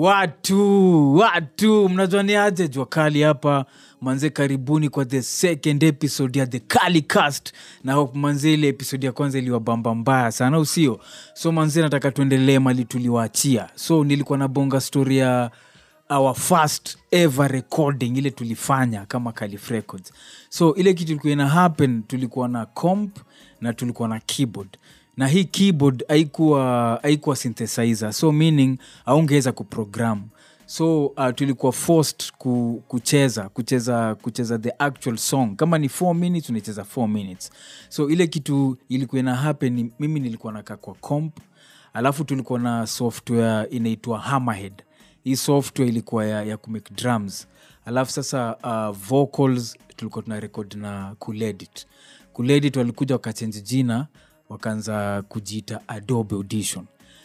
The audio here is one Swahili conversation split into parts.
watu watu mnajua ni aje jua kali hapa manze karibuni kwa the second episode ya the kali cast na hope manze ile episode ya kwanza iliwabamba mbaya sana usio so manze nataka tuendelee mali tuliwaachia so nilikuwa na bonga story ya our first ever recording ile tulifanya kama Calif records so ile kitu ilikuwa ina happen tulikuwa na comp na tulikuwa na keyboard na hii keyboard haikuwa haikuwa synthesizer so meaning aungeweza kuprogram so uh, tulikuwa forced ku, kucheza kucheza kucheza the actual song kama ni 4 minutes unacheza 4 minutes so ile kitu ilikuwa ina happen ni- mimi nilikuwa nakaa kwa comp alafu tulikuwa na software inaitwa hammerhead hii software ilikuwa ya, ya kumake drums alafu sasa uh, vocals tulikuwa tuna record na kuledit kuledit walikuja wakachenji jina wakaanza kujiita adobe audition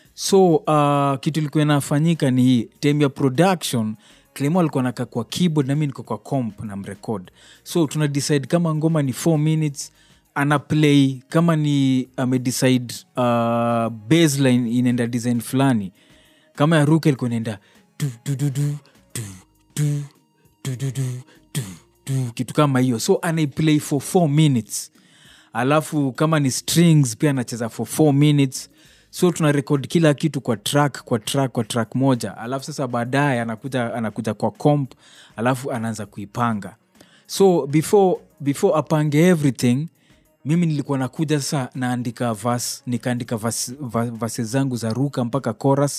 so uh, kitu ilikuwa inafanyika ni hii time ya production clemo alikuwa nakaa kwa keyboard na mi niko kwa comp na mrecord so tuna decide kama ngoma ni 4 minutes ana play kama ni amedecide uh, baseline inaenda design fulani kama ya ruka ilikuwa inaenda du, du, du, du, du, du, du, du, du, du, du, kitu kama hiyo so anaiplay for 4 minutes alafu kama ni strings pia anacheza for 4 minutes so tuna record kila kitu kwa track kwa track kwa track moja alafu sasa baadaye anakuja, anakuja kwa comp alafu anaanza kuipanga so before, before apange everything mimi nilikuwa nakuja sasa naandika vas nikaandika vas, vas, vase zangu za ruka mpaka chorus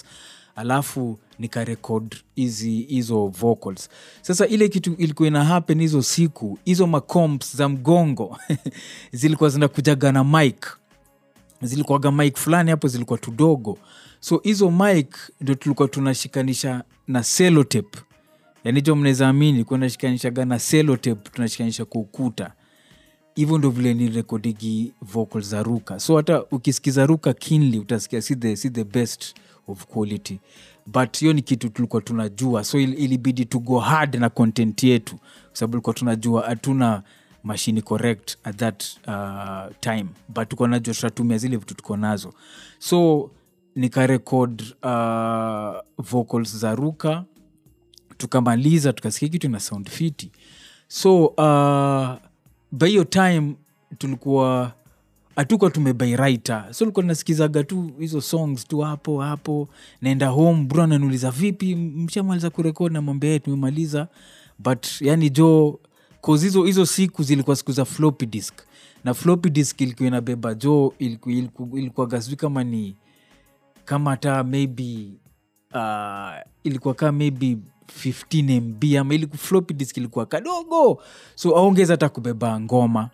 alafu nikarekod hizi hizo vocals sasa ile kitu ilikuwa ina happen hizo siku hizo macomps za mgongo zilikuwa zinakujaga na mike zilikuwaga mike fulani hapo zilikuwa tudogo so hizo mike ndio tulikuwa tunashikanisha na selotep yani jo mnaweza amini kuwa nashikanishaga na selotep tunashikanisha kwa ukuta hivyo ndo vile ni rekodigi vocal za ruka so hata ukisikiza ruka kinly utasikia si the, si the best of quality but hiyo ni kitu tulikuwa tunajua so il, ilibidi to go hard na content yetu kwa sababu tulikuwa tunajua hatuna mashini correct at that uh, time but tuko najua tutatumia zile vitu tuko nazo so nikarekod uh, vocals za ruka tukamaliza tukasikia kitu na sound fiti so uh, by hiyo time tulikuwa hatukuwa tumebai writer so likuwa nasikizaga tu hizo songs tu hapo hapo naenda home bro ananiuliza vipi mshamaliza kurekod namwambia "Eh, tumemaliza but yani jo cause hizo hizo siku zilikuwa siku za floppy disk na floppy disk ilikuwa inabeba jo ilikuwa, ilikuwa, ilikuwa gasui kama ni kama hata maybe uh, ilikuwa kaa maybe 15 mb ama ili floppy disk ilikuwa kadogo so aongeza hata kubeba ngoma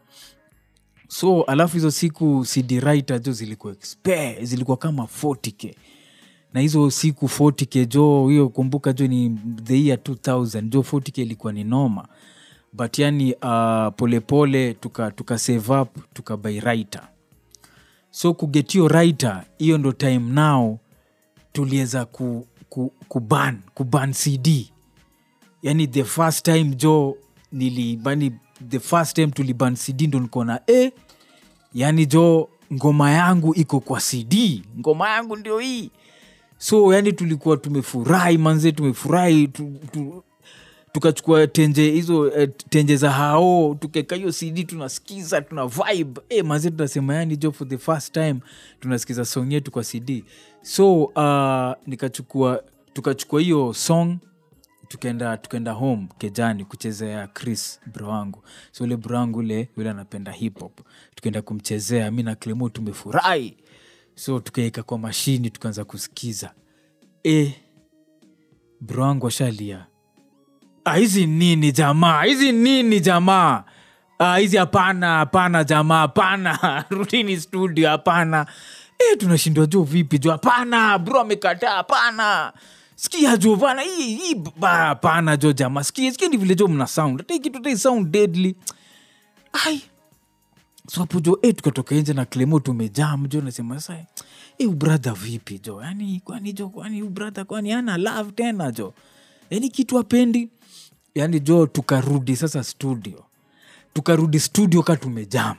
so alafu hizo siku cd writer jo zilikuwa expe zilikuwa kama 40k na hizo siku 40k jo hiyo kumbuka jo ni the year 2000 jo 40k ilikuwa ni noma but yani uh, polepole tuka, tuka save up tukabai writer so kugetio writer hiyo ndo time now tuliweza ku, ku, kuban kuban cd yani the first time jo nilibani the first time tuliban cd ndo nikona e yani jo ngoma yangu iko kwa cd ngoma yangu ndio hii so yani tulikuwa tumefurahi manze tumefurahi tu, tu, tukachukua tenje hizo eh, tenje za hao tukeka hiyo cd tunasikiza tuna vibe eh, manze tunasema yani jo for the first time tunasikiza song yetu kwa cd so uh, nikachukua tukachukua hiyo song tukaenda tukaenda home kejani kuchezea chris bro wangu so ule bro wangu ule yule anapenda hip hop tukaenda kumchezea mi na clemo tumefurahi so tukaeka kwa mashini tukaanza kusikiza e, bro wangu ashalia "Ah, hizi nini jamaa hizi nini jamaa Ah, hizi hapana hapana jamaa hapana rudini studio hapana e, tunashindwa jo vipi jo hapana bro amekataa hapana skia jo bana hii hii ba- hapana jo jamaa skia skia ni vile jo mna sound hata hii kitu hata hii sound deadly ai so hapo jo eh, tukatoka nje na clemo tumejam jo nasema sasa eh, ubradha vipi jo yani kwani jo kwani ubradha kwani ana love tena jo yani kitu apendi yani jo tukarudi sasa studio tukarudi studio ka tumejam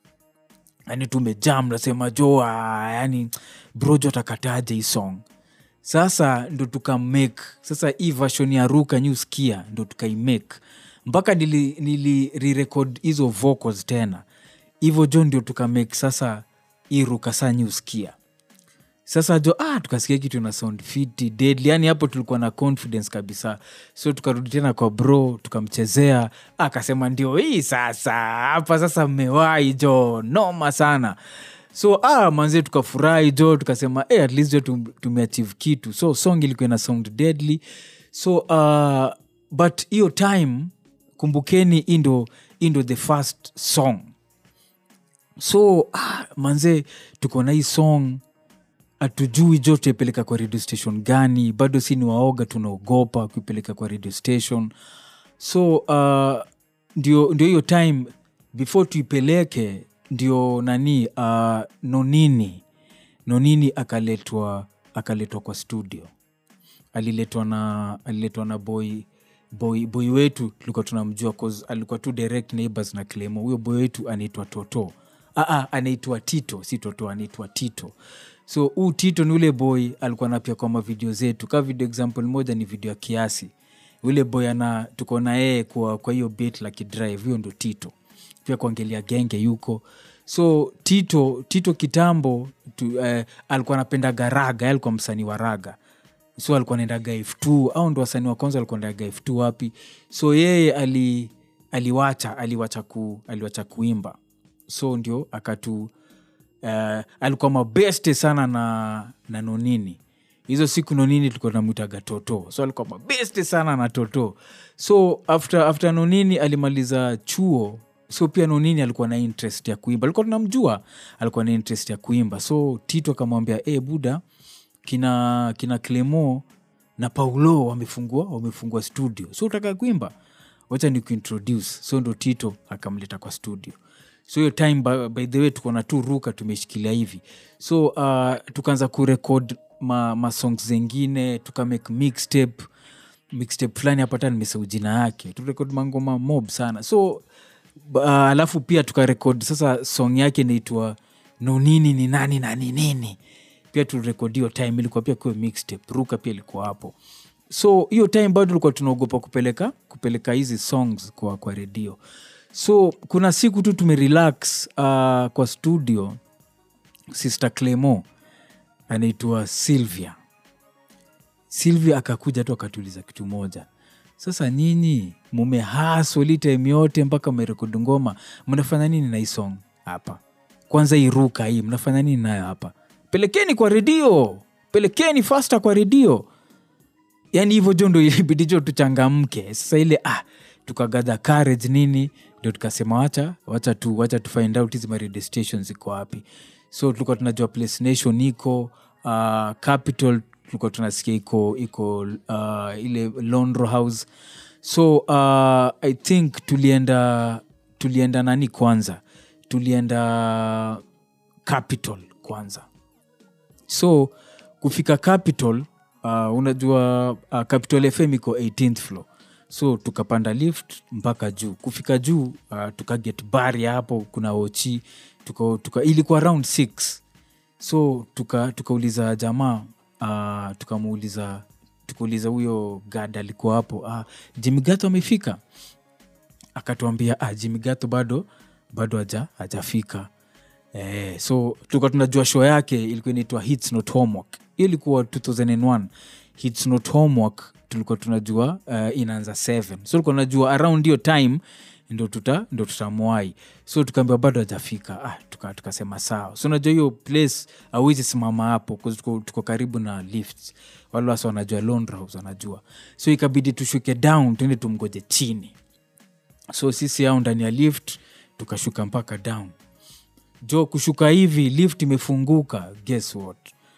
yani tumejam nasema jo ah, yani bro jo atakataje hii song sasa ndo tukamake sasa hii version ya ruka nyuskia ndo tukaimake mpaka nili, nili re-record hizo vocals tena hivyo jo ndio tukamake sasa hii ruka saa nyuskia sasa jo ah, tukasikia kitu na sound fiti deadly yani hapo tulikuwa na confidence kabisa so tukarudi tena kwa bro tukamchezea akasema ndio hii sasa hapa sasa mmewai jo noma sana so ah, manzie tukafurahi jo tukasema hey, at least jo tum- tumeachieve kitu so song ilikuwa ina sound deadly so uh, but hiyo time kumbukeni hii ndo hii ndo the first song so ah, manze tuko na hii song hatujui jo tuipeleka kwa radio station gani bado si ni waoga tunaogopa kuipeleka kwa radio station so uh, ndio ndio hiyo time before tuipeleke ndio nani uh, nonini nonini akaletwa akaletwa kwa studio aliletwa na aliletwa na boy boy boy wetu tulikuwa tunamjua 'cause alikuwa tu direct neighbors na clemo huyo boy wetu anaitwa toto Aa, anaitwa tito si toto anaitwa tito so huu tito ni ule boy alikuwa napia kwa mavideo zetu ka video example moja ni video ya kiasi ule boy ana tuko na yeye kwa kwa hiyo bit la kidrive hiyo ndo tito pia kuangelia genge yuko so tito tito kitambo tu, eh, alikuwa anapendaga raga yeye alikuwa msanii wa raga so alikuwa naendaga f2 au ndo wasanii wa kwanza alikuwa naendaga f2 wapi so yeye ali aliwacha aliwacha ku, aliwacha kuimba so ndio akatu uh, alikuwa mabeste sana na, na nonini hizo siku nonini tulikuwa namwitaga toto so alikuwa mabeste sana na toto so after, after nonini alimaliza chuo so pia nonini alikuwa na interest ya kuimba alikuwa tunamjua alikuwa na interest ya kuimba so tito akamwambia e buda kina kina clemo na paulo wamefungua wamefungua studio so utaka kuimba wacha ni kuintroduce so ndo tito akamleta kwa studio so hiyo time by, by the way tuko na tu ruka tumeshikilia hivi so uh, tukaanza kurekod ma, ma songs zengine tukamake mixtape mixtape fulani hapata nimesau jina yake turekod mangoma mob sana so uh, alafu pia tukarekod sasa song yake inaitwa nonini ni nani na ni nini pia turekod hiyo time ilikuwa pia kuwa mixtape ruka pia ilikuwa hapo so hiyo time bado tulikuwa tunaogopa kupeleka kupeleka hizi songs kwa, kwa redio so kuna siku tu tumerelax uh, kwa studio sister clemo anaitwa sylvia sylvia akakuja tu akatuliza kitu moja sasa nyinyi mumehasoli time yote mpaka mmerekodi ngoma mnafanya nini na hii song hapa kwanza iruka hii mnafanya nini nayo hapa pelekeni kwa redio pelekeni fasta kwa redio yani hivyo jo ndo ilibidi jo tuchangamke sasa ile ah, tukagadha courage nini ndio tukasema wacha wacha tu wacha tu find out hizi radio stations ziko wapi so tulikuwa tunajua place nation iko uh, capital tulikuwa tunasikia iko iko uh, ile londro house so uh, i think tulienda tulienda nani kwanza tulienda capital kwanza so kufika capital uh, unajua uh, capital fm iko 18th floor so tukapanda lift mpaka juu kufika juu uh, tukaget bari hapo kuna ochi tuka, tuka, ilikuwa around 6 so tuka- tukauliza jamaa uh, tukamuuliza tukauliza huyo gad alikuwa hapo uh, jimigato amefika akatuambia ah, jimigato bado bado haja hajafika eh, so tulikuwa tunajua show yake ilikuwa inaitwa hits not homework hiyo ilikuwa 2001 hits not homework tulikuwa tunajua uh, inaanza 7 so tulikuwa tunajua around hiyo time ndo tuta ndo tutamwai so tukaambiwa bado hajafika ah, tuka- tukasema sawa so unajua hiyo place awezi simama hapo 'cause tuko, tuko karibu na lifts wale wasi wanajua Londra House wanajua so ikabidi tushuke down tuende tumgoje chini so sisi au ndani ya lift tukashuka mpaka down jo kushuka hivi lift imefunguka guess what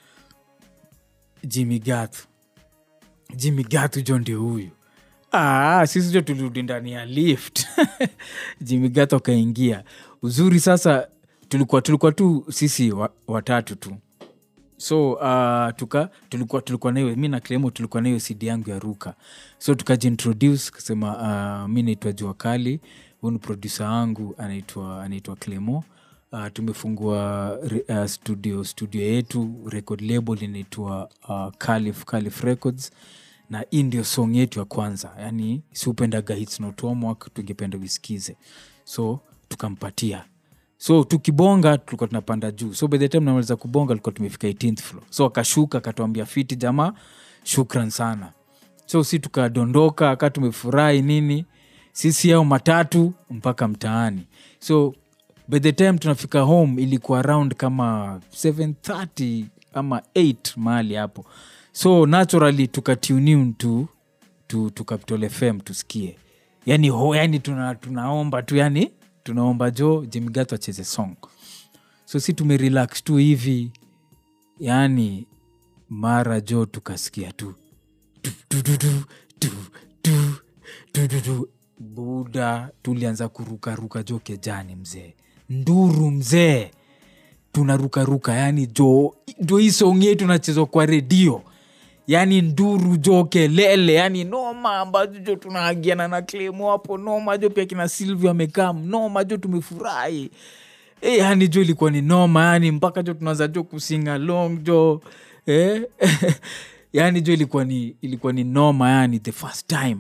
jimmy gatu jimmy gatu jo ndio huyu ah, sisi jo tulirudi ndani ya lift jimmy gatu akaingia uzuri sasa tulikuwa tulikuwa tu sisi wa, watatu tu so uh, tuka tulikuwa tulikuwa nayo mi na clemo tulikuwa nayo cd yangu ya ruka so tukajiintroduce kasema uh, mi naitwa jua kali huu ni produsa wangu anaitwa anaitwa clemo uh, tumefungua re- uh, studio studio yetu record label inaitwa uh, calif calif records na hii ndio song yetu ya kwanza yani siupendaga hits not homework tungependa uisikize so tukampatia so tukibonga tulikuwa tunapanda juu so by the time namaliza kubonga tulikuwa tumefika 18th floor so akashuka akatuambia fiti jamaa shukran sana so si tukadondoka aka tumefurahi nini sisi ao matatu mpaka mtaani so by the time tunafika home ilikuwa around kama 730 ama 8 mahali hapo so naturally tukatuniun tu tu, tu capital fm tusikie yani, ho, yani tuna, tunaomba tu yani tunaomba jo jemigato acheze song so si tumerelax tu hivi yani mara jo tukasikia tu tu, tu, tu, tu, tu, tu, tu, tu, tu. buda tulianza kurukaruka jo kejani mzee nduru mzee tunarukaruka yani jo jo hii song yetu nachezwa kwa redio yani nduru jo kelele yani noma ambazo jo tunaagiana na klemo hapo noma jo pia kina silvia amekam noma jo tumefurahi e, yani jo ilikuwa ni noma yani mpaka jo tunaanza jo kusinga long jo eh? yani jo ilikuwa ni ilikuwa ni noma yani the first time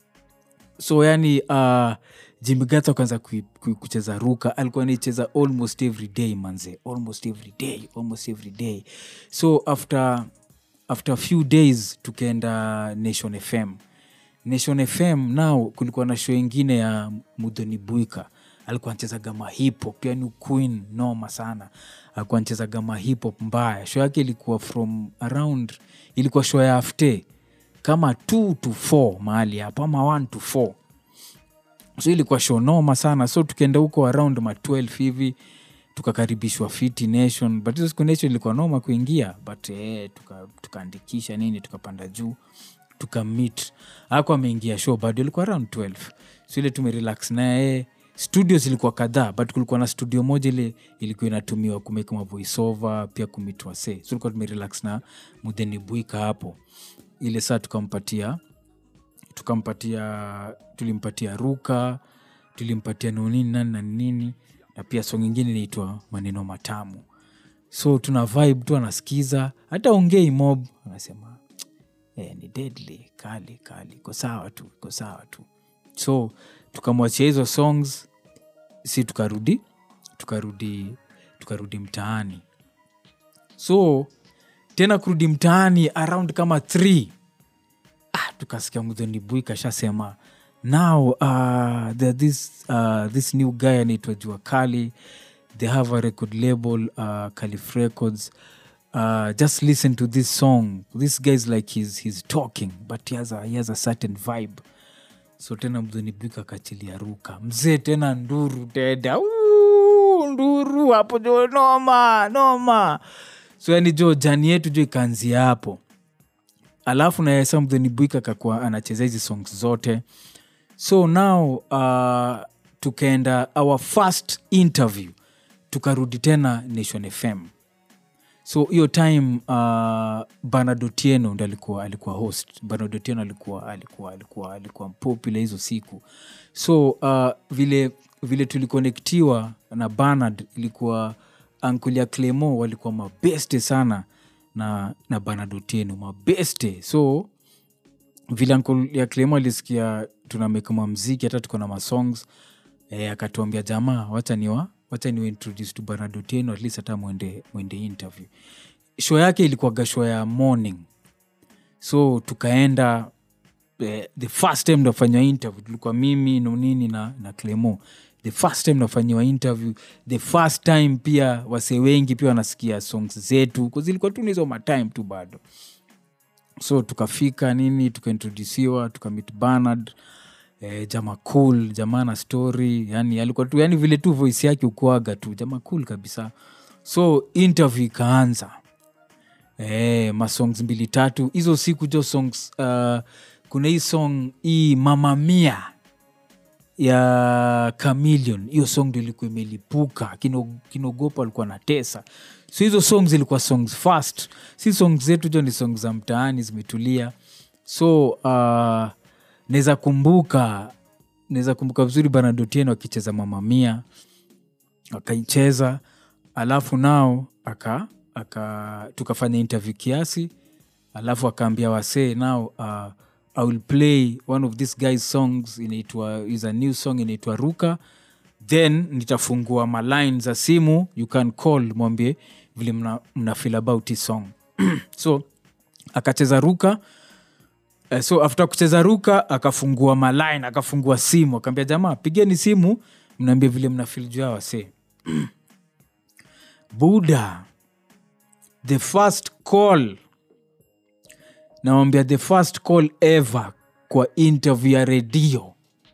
so yani uh, jimigata akaanza kui- kui- kucheza ruka alikuwa nicheza almost every day manze almost every day almost every day so after after a few days tukaenda nation fm nation fm now kulikuwa na show ingine ya mudhoni buika alikuwa anchezaga mahipop yani queen noma sana alikuwa anchezaga mahipop mbaya show yake ilikuwa from around ilikuwa show ya afte kama 2 to 4 mahali hapo ama 1 to 4 so ilikuwa show noma sana so tukienda huko around ma 12 hivi tukakaribishwa fiti nation but hizo siku nation ilikuwa noma kuingia but eh, tuka- tukaandikisha nini tukapanda juu tukamit ako ameingia show bado ilikuwa around 12 so ile tumerelax naye studio zilikuwa kadhaa but kulikuwa na studio moja ile ilikuwa inatumiwa kumeka mavoiceover pia kumitwa se so tulikuwa tumerelax na mudheni buika hapo ile saa tukampatia tukampatia tulimpatia ruka tulimpatia nonini nani na nini na pia song ingine inaitwa maneno matamu so tuna vibe tu anasikiza hata ongei mob anasema eh, ni deadly kali kali iko sawa tu iko sawa tu so tukamwachia hizo songs si tukarudi tukarudi tukarudi mtaani so tena kurudi mtaani around kama 3 ah, tukasikia mudhoni bui kashasema now uh, there this, uh, this new guy anaitwa jua kali they have a record label uh, calif records uh, just listen to this song this guy is like he's, he's talking but he has, a, he has a certain vibe so tena mdhoni bwika akachilia ruka mzee tena nduru tena Uu, nduru hapo jo noma noma so yani jo jani yetu jo ikaanzia hapo alafu naye samdheni bwika kakuwa anacheza hizi songs zote so now uh, tukaenda our first interview tukarudi tena nation fm so hiyo time uh, banadotieno ndo alikuwa alikuwa host banadotieno alikuwa alikuwa alikuwa alikuwa popular hizo siku so uh, vile vile tulikonektiwa na banard ilikuwa ankulia clemo walikuwa mabeste sana na na banadotieno mabeste so vile ankle ya clemo alisikia tunamekama mziki hata tuko na masongs e, akatuambia jamaa wacha niwa wacha niwa introduce to banadotieno at least hata mwende, mwende interview show yake ilikuwaga show ya morning so tukaenda eh, the first time nafanyiwa interview tulikuwa mimi nonini na, na clemo the first time nafanyiwa interview the first time pia wasee wengi pia wanasikia songs zetu 'cause zilikuwa tu nizo matime tu bado so tukafika nini tukaintrodusiwa tukamit banard eh, jama cool jamaa na story yani alikuwa tu yani vile tu voice yake ukuaga tu jama cool kabisa so interview ikaanza eh, masongs mbili tatu hizo siku jo songs uh, kuna hii song hii mamamia ya Chameleon. Hiyo song ndio ilikuwa imelipuka, Kino- kinogopa alikuwa na tesa. So hizo songs zilikuwa songs fast, si songs zetu jo, ni songs za mtaani zimetulia. So uh, naweza kumbuka naweza kumbuka vizuri Bernardo Otieno akicheza mamamia akaicheza alafu nao aka, aka tukafanya interview kiasi alafu akaambia wasee now uh, i will play one of this guys songs inaitwa is a new song inaitwa ruka then nitafungua maline za simu you can call mwambie vile mna, mna feel about hii song so akacheza ruka Eh, so after kucheza ruka akafungua maline akafungua simu akaambia jamaa pigeni simu mnaambia vile mnafil juu ya wasee buda the first call nawambia the first call ever kwa interview ya redio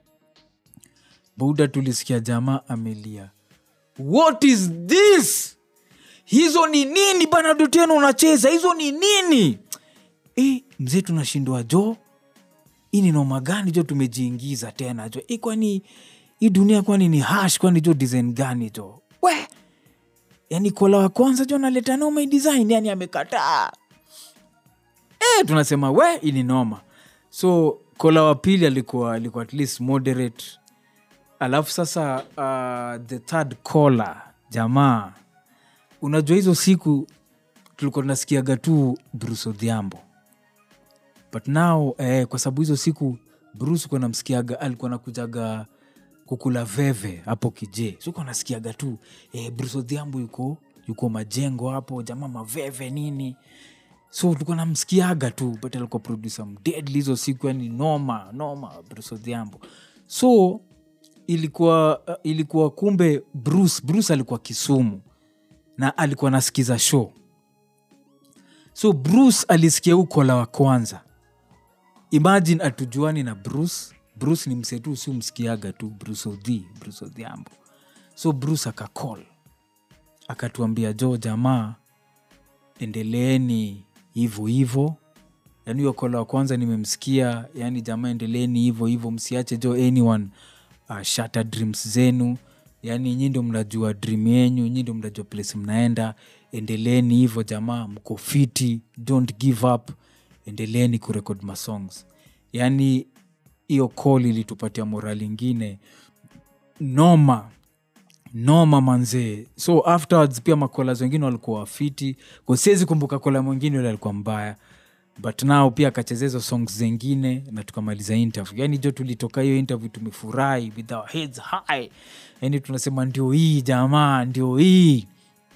buda tulisikia jamaa amelia what is this hizo ni nini bana tena unacheza hizo ni nini e, mzee tunashindwa jo hii ni noma gani jo tumejiingiza tena jo e, kwani hii dunia kwani ni hash kwani jo design gani jo we yani kola wa kwanza jo naleta noma hii design yani amekataa e, tunasema we hii ni noma so kola wa pili alikuwa alikuwa at least moderate alafu sasa uh, the third caller jamaa unajua hizo siku tulikuwa tunasikiaga tu bruce odhiambo but now eh, kwa sababu hizo siku bruce kuwa namsikiaga alikuwa nakujaga kukula veve hapo kije sikuwa nasikiaga tu eh, bruce odhiambo yuko yuko majengo hapo jamaa maveve nini so tulikuwa namsikiaga tu but alikuwa producer mdedli hizo siku yani noma noma bruce odhiambo so ilikuwa uh, ilikuwa kumbe bruce bruce alikuwa kisumu na alikuwa nasikiza show so bruce alisikia huu kola wa kwanza imagine atujuani na bruce bruce ni msetu si umsikiaga tu bruce odhi bruce odhiambo so bruce akacall akatuambia jo jamaa endeleeni hivo hivo yaani hiyo kola wa kwanza nimemsikia yaani jamaa endeleeni hivo hivo msiache jo anyone uh, shatter dreams zenu yaani nyi ndo mnajua dream yenyu nyi ndo mnajua place mnaenda endeleeni hivo jamaa mko fiti don't give up endeleeni kurekod masongs yaani hiyo call ilitupatia morali ingine noma noma manzee so afterwards pia makolas wengine walikuwa wafiti siwezi kumbuka kola mwingine ule alikuwa mbaya but nao pia akacheza hizo songs zengine na tukamaliza interview yani jo tulitoka hiyo interview tumefurahi with our heads high yani tunasema ndio hii jamaa ndio hii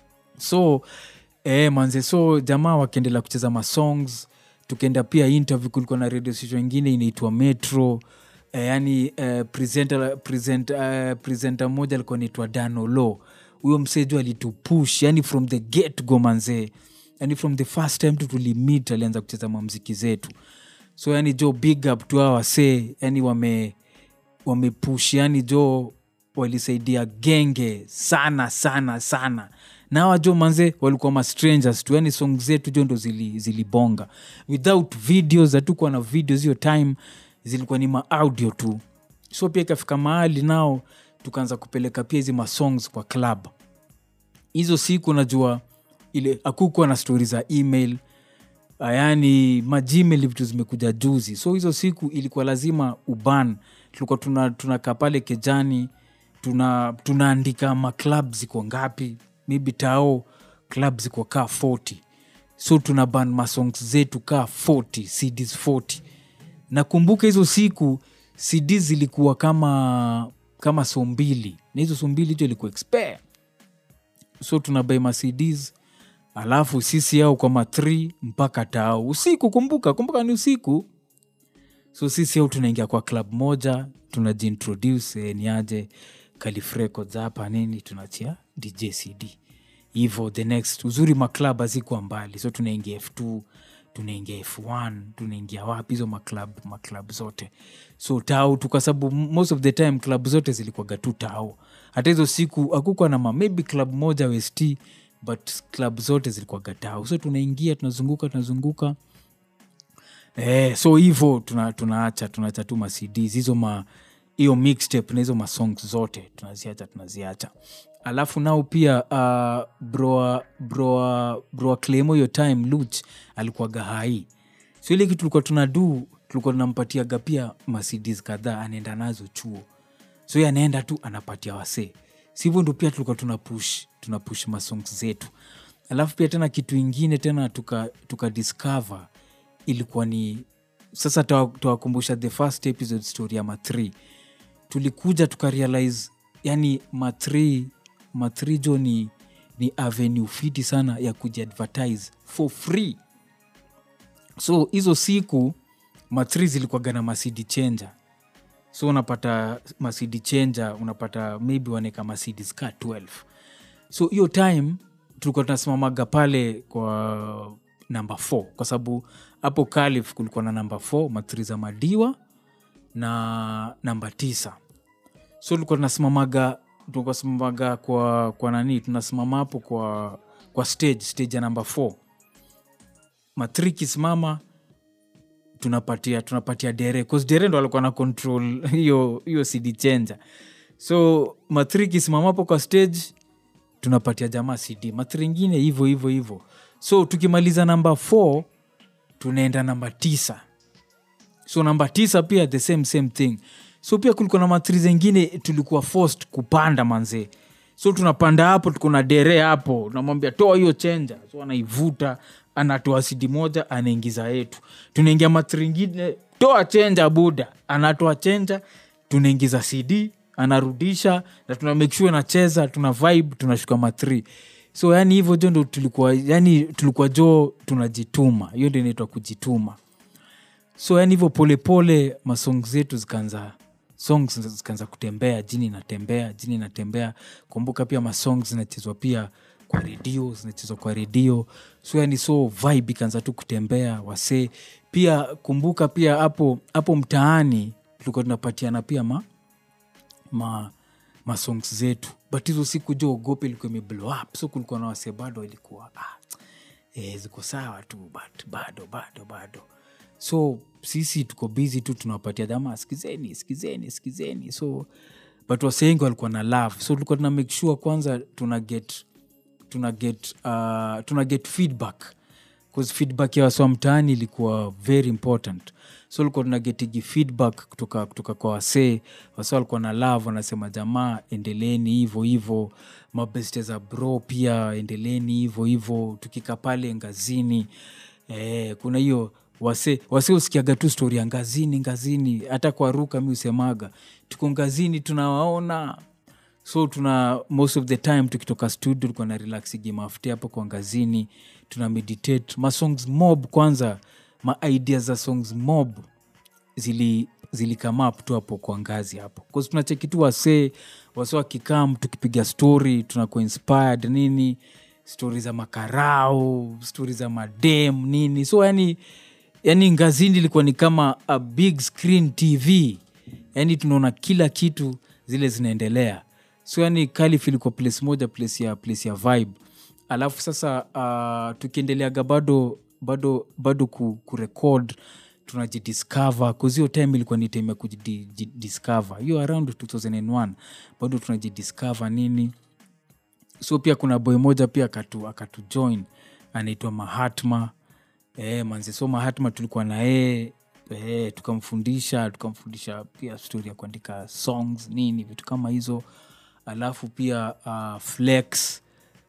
so eh, manze so jamaa wakiendelea kucheza masongs tukaenda pia interview kulikuwa na radio station ingine inaitwa metro eh, yani eh, presenter, present, eh, presenter moja alikuwa naitwa danolo huyo mseju alitupush yani from the get go manzee yani from the first time tu tulimit alianza kucheza mamziki zetu so yani jo big up tu hawa wasee yani wame wamepush yani jo walisaidia genge sana sana sana na hawa jo manze walikuwa ma strangers tu yani song zetu jo ndo zili- zilibonga without videos hatukuwa na videos hiyo time zilikuwa ni maaudio tu so pia ikafika mahali nao tukaanza kupeleka pia hizi masongs kwa club hizo siku najua ile akukuwa na stori za email Ah, yaani magmail vitu zimekuja juzi so hizo siku ilikuwa lazima uban tulikuwa tunakaa tuna tunakaa pale kejani tuna tunaandika maklab ziko ngapi maybe tao klab ziko kaa 40 so tuna ban masongs zetu kaa 40 cds 40 nakumbuka hizo siku cds zilikuwa kama kama so mbili na hizo so mbili hicho ilikuwa expire so tunabai macds alafu sisi au kwa ma 3 mpaka tao usiku kumbuka kumbuka ni usiku so sisi au tunaingia kwa club moja tunajiintroduce eh, ni aje Calif Records hapa nini tunachia dj cd hivo the next uzuri maklab hazikuwa mbali so tunaingia f2 tunaingia f1 tunaingia wapi hizo maklab maklab zote so tao tu kwa sababu most of the time club zote zilikuwaga tu tao hata hizo siku akukuwa na ma maybe club moja west but club zote zilikuwaga tao so tunaingia tunazunguka tunazunguka Eh, so hivo tuna, tunaacha tunaacha tu macds hizo ma hiyo mixtape na hizo masongs zote tunaziacha tunaziacha alafu nao pia uh, broa broa broa claimo hiyo time luch alikuwaga hai so ile kitu tulikuwa tunadu tulikuwa tunampatiaga pia macds kadhaa anaenda nazo chuo so ye anaenda tu anapatia wasee sivyo ndo pia tulikuwa tuna push tuna push masongs zetu alafu pia tena kitu ingine tena tuka, tuka discover ilikuwa ni sasa tawa- tawakumbusha the first episode story ya ma3 tulikuja tukarealize yani ma3 ma3 jo ni, ni avenue fiti sana ya kujiadvertise for free so hizo siku ma3 zilikuwaga na masidi changer so unapata masidi changer unapata maybe waneka masidis ka 12 so hiyo time tulikuwa tunasimamaga pale kwa namba 4 kwa sababu hapo kalif kulikuwa na namba 4 matri za madiwa na namba tisa so tulikuwa tunasimamaga tulikuwa simamaga kwa, kwa nani tunasimama hapo kwa, kwa stage stage ya namba 4 matri kisimama tunapatia tunapatia dere bcause dere ndo alikuwa na control hiyo hiyo cd changer so mathri kisimama hapo kwa stage tunapatia jamaa cd mathri ingine hivo hivo hivo so tukimaliza namba 4 tunaenda namba tisa so namba tisa pia the same same thing so pia kulikuwa na mathri zengine tulikuwa forced kupanda manzee so tunapanda hapo tuko na dere hapo namwambia toa hiyo chenja so anaivuta anatoa sidi moja anaingiza yetu tunaingia mathri ingine toa chenja buda anatoa chenja tunaingiza cd anarudisha na tuna make sure nacheza tuna vibe tunashuka mathri so yani hivyo jo ndo tulikuwa yani tulikuwa jo tunajituma hiyo ndio inaitwa kujituma so yani hivyo polepole masong zetu zikaanza songs zikaanza kutembea jini inatembea jini inatembea kumbuka pia masong zinachezwa pia kwa redio zinachezwa kwa redio so yani so vibe ikaanza tu kutembea wasee pia kumbuka pia hapo hapo mtaani tulikuwa tunapatiana pia ma, ma masongs zetu but hizo siku jo ogope ilikuwa imeblow up so kulikuwa na wasee bado ilikuwa ah, eh, ziko sawa tu but bado bado bado so sisi tuko busy tu tunawapatia dama skizeni skizeni skizeni so but wasengi walikuwa na love so tulikuwa tuna make sure kwanza tuna get tuna get uh, tuna get feedback bcause feedback ya waswa mtaani ilikuwa very important so ulikuwa tunagetigi feedback kutoka, kutoka kwa wasee wasa walikuwa na love wanasema jamaa endeleni hivo hivo mabeste za bro pia endeleni hivo hivo tukika pale ngazini eh, kuna hiyo wase wase usikiaga tu stori ya ngazini ngazini hata kwa ruka mi usemaga tuko ngazini tunawaona so tuna most of the time tukitoka studio tulikuwa na relax gimafte hapo kwa ngazini tuna meditate masongs mob kwanza maidia za songs mob zili zilikama up tu hapo kwa ngazi hapo bcause tunacheki tu wasee wase wakikam tukipiga story tunakuwa inspired nini stori za makarao stori za madem nini so yani yani ngazini ilikuwa ni kama a big screen tv yani tunaona kila kitu zile zinaendelea so yani kalif ilikuwa place moja place ya place ya vibe alafu sasa uh, tukiendeleaga bado bado bado ku, kurekod tunajidiscover kuzio time ilikuwa ni time ya kujidiscover hiyo around 2001 bado tunajidiscover nini so pia kuna boy moja pia akatu, akatu join anaitwa mahatma e, manze so mahatma tulikuwa na yeye e, tukamfundisha tukamfundisha pia stori ya kuandika songs nini vitu kama hizo alafu pia uh, flex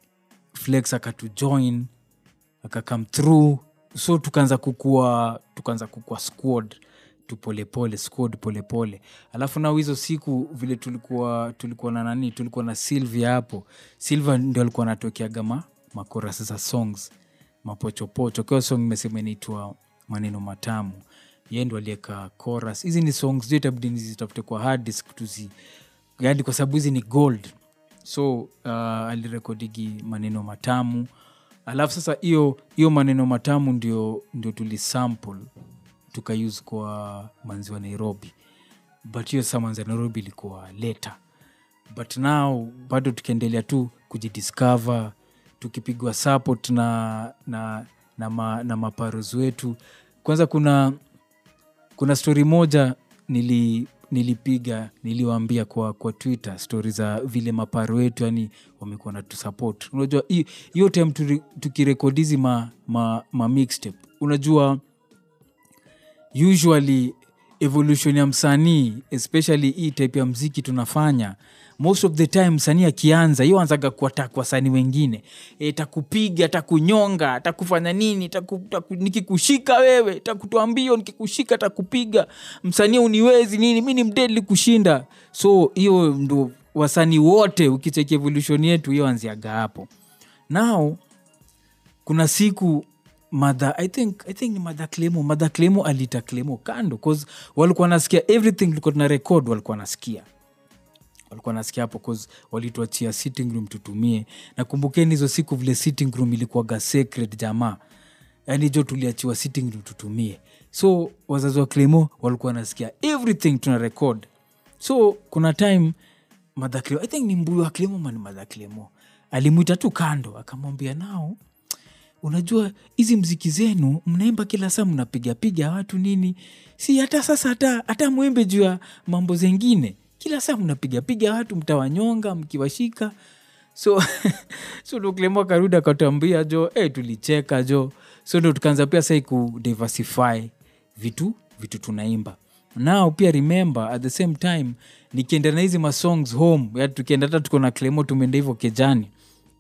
flex akatujoin akakam through so tukaanza kukua tukaanza kukua squad tu polepole squad polepole alafu nao hizo siku vile tulikuwa tulikuwa na nani tulikuwa na silvia hapo silvia ndio alikuwa anatokeaga ma makoras za songs mapochopocho kiwa song imesema inaitwa maneno matamu ye ndo alieka chorus hizi ni songs zote itabidi nizitafute kwa hard disk tuzi yani kwa sababu hizi ni gold so uh, alirekodigi maneno matamu alafu sasa hiyo hiyo maneno matamu ndio ndio tulisample tukause kwa manzi wa nairobi but hiyo saa manzi wa nairobi ilikuwa leta but now bado tukiendelea tu kujidiscover tukipigwa support na na na, ma, na maparos wetu kwanza kuna kuna stori moja nili nilipiga niliwaambia kwa kwa twitter stori za vile maparo wetu yani wamekuwa na tusupport unajua hi- hiyo time turi- tukirekodizi ma, ma, ma mixtape unajua usually evolution ya msanii especially hii type ya mziki tunafanya most of the time msanii akianza hiyo anzaga kuatak wasanii wengine e, takupiga takunyonga takufanya nini taku, taku, nikikushika wewe takutwambio nikikushika takupiga msanii uniwezi nini mi ni mdedli kushinda so hiyo ndo wasanii wote ukicheki evolution yetu hiyo anziaga hapo now kuna siku madha i think, I think ni madha klemo madha klemo alita klemo kando cause walikuwa nasikia everything tulikuwa tuna record walikuwa nasikia walikuwa nasikia hapo cause walituachia sitting room tutumie na kumbukeni hizo siku vile sitting room ilikuwaga sacred jamaa yaani jo tuliachiwa sitting room tutumie so wazazi wa klemo walikuwa nasikia everything tuna record so kuna time madha klemo i think ni mbuyu wa klemo mani madha klemo alimwita tu kando akamwambia nao unajua hizi mziki zenu mnaimba kila saa mnapigapiga watu nini si hata sasa hata hata mwimbe juu ya mambo zengine kila saa mnapigapiga watu mtawanyonga mkiwashika so so ndo Clemo akarudi akatambia jo hey, tulicheka jo so ndo tukaanza pia sai kudiversify vitu vitu tunaimba nao pia remember at the same time nikienda na hizi masongs home ya tukienda hata tuko na Clemo tumeenda hivyo kejani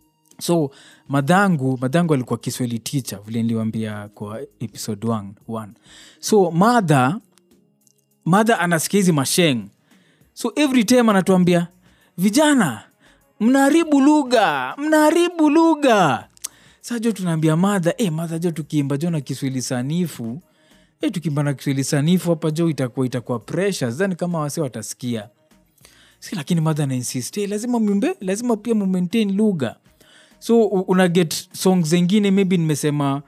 so madhangu madhangu alikuwa kiswahili teacher vile niliwambia kwa episode one, one. so madha madha anasikia hizi masheng so every time anatuambia vijana mnaharibu lugha mnaharibu lugha sa jo tunaambia madha e, madha jo tukiimba jo na kiswahili sanifu e, tukiimba na kiswahili sanifu hapa jo itakuwa itakuwa pressure zani kama wase watasikia si lakini madha anainsist hey, lazima mwimbe lazima pia mumaintain lugha so u- una get song zengine maybe nimesema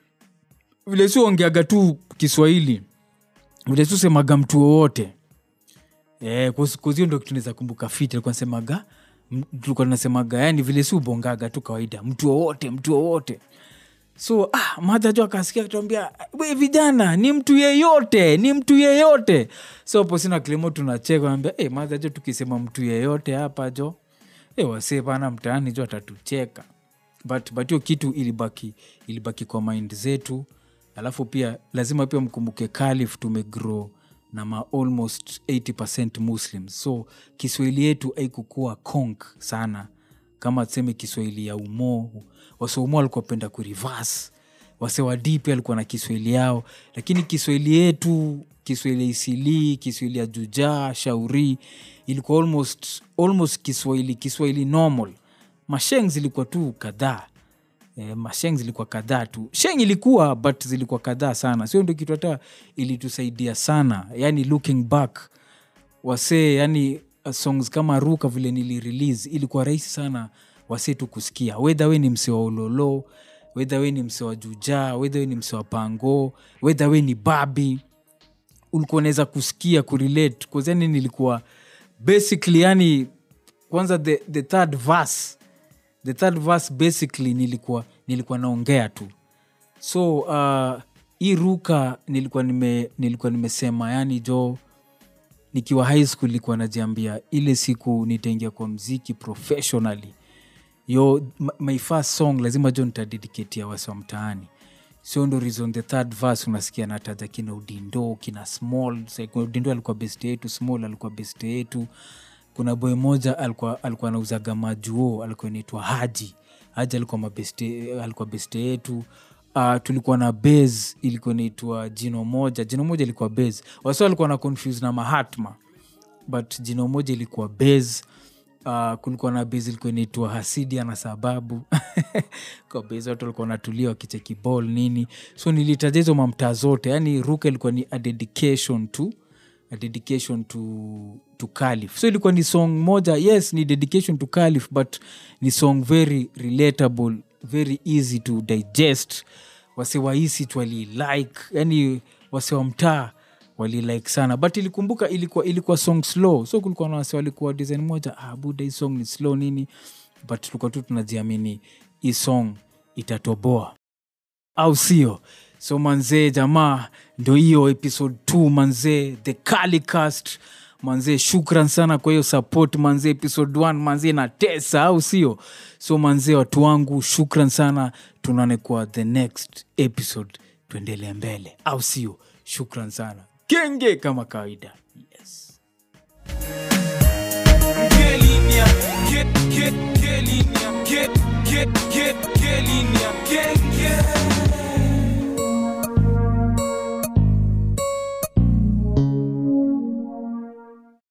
vile si ongeaga tu kiswahili vile si usemaga mtu wowote Eh, kuhusu- kuhusu hiyo ndo kitu naweza kumbuka fit alikuwa nasemaga m- tulikuwa tunasemaga yani vile si ubongaga tu kawaida mtu wowote mtu wowote so ah, madha jo akasikia tuambia we vijana ni mtu yeyote ni mtu yeyote so po sina klimo tunacheka naambia hey, madha jo tukisema mtu yeyote hapa jo hey, wasee pana mtaani jo atatucheka but but hiyo kitu ilibaki ilibaki kwa mind zetu alafu pia lazima pia mkumbuke kalif tumegrow na ma almost 80 muslims so kiswahili yetu aikukua konk sana kama tuseme kiswahili ya umoo waseumo walikuwa penda kurivas wasewadi pia alikuwa na kiswahili yao lakini kiswahili yetu kiswahili ya isilii kiswahili ya jujaa shauri ilikuwa almost, almost kiswahili kiswahili normal masheng zilikuwa tu kadhaa e, masheng zilikuwa kadhaa tu sheng ilikuwa but zilikuwa kadhaa sana sio ndo kitu hata ilitusaidia sana yani looking back wasee yani uh, songs kama ruka vile nilirelease ilikuwa rahisi sana wasee tu kusikia wedha we ni mse wa ulolo wedha we ni mse wa jujaa wedha we ni mse wa pango wedha we ni babi ulikuwa unaweza kusikia kurelate kuzani nilikuwa basically yani kwanza the, the third verse the third verse basically nilikuwa nilikuwa naongea tu so uh, hii ruka nilikuwa nime nilikuwa nimesema yani jo nikiwa high school nilikuwa najiambia ile siku nitaingia kwa mziki professionally yo m- my first song lazima jo nitadediketia wasi wa mtaani sio ndo reason the third verse unasikia nataja kina udindo kina small Sa- kuna udindo alikuwa best yetu small alikuwa best yetu kuna boy moja alikuwa alikuwa anauzaga majuo alikuwa inaitwa haji haji alikuwa mabeste alikuwa beste yetu uh, tulikuwa na base ilikuwa inaitwa jino moja jino moja ilikuwa base wasi walikuwa na confuse na mahatma but jino moja ilikuwa base Uh, kulikuwa na base ilikuwa inaitwa hasidia na sababu kwa base watu walikuwa wanatulia wakicheki ball nini so nilitaja hizo mamtaa zote yani ruka ilikuwa ni a dedication to a dedication to, to calif so ilikuwa ni song moja yes ni dedication to calif but ni song very relatable very easy to digest wase wahisi tu walilike yani wase wa mtaa walilike sana but ilikumbuka ilikuwa ilikuwa song slow so kulikuwa na wase walikuwa design moja ah, buda hii song ni slow nini but tulikuwa tu tunajiamini hii song itatoboa au sio so manzee jamaa ndo hiyo episode 2 manzee the calicast manzee shukran sana kwa hiyo support manzee episode 1 manzee na tesa au sio so manzee watu wangu shukran sana tunaone kwa the next episode tuendelee mbele au sio shukran sana kenge kama kawaida yes. Gelinia, get, get, Gelinia, get, get, get, Gelinia, get, get.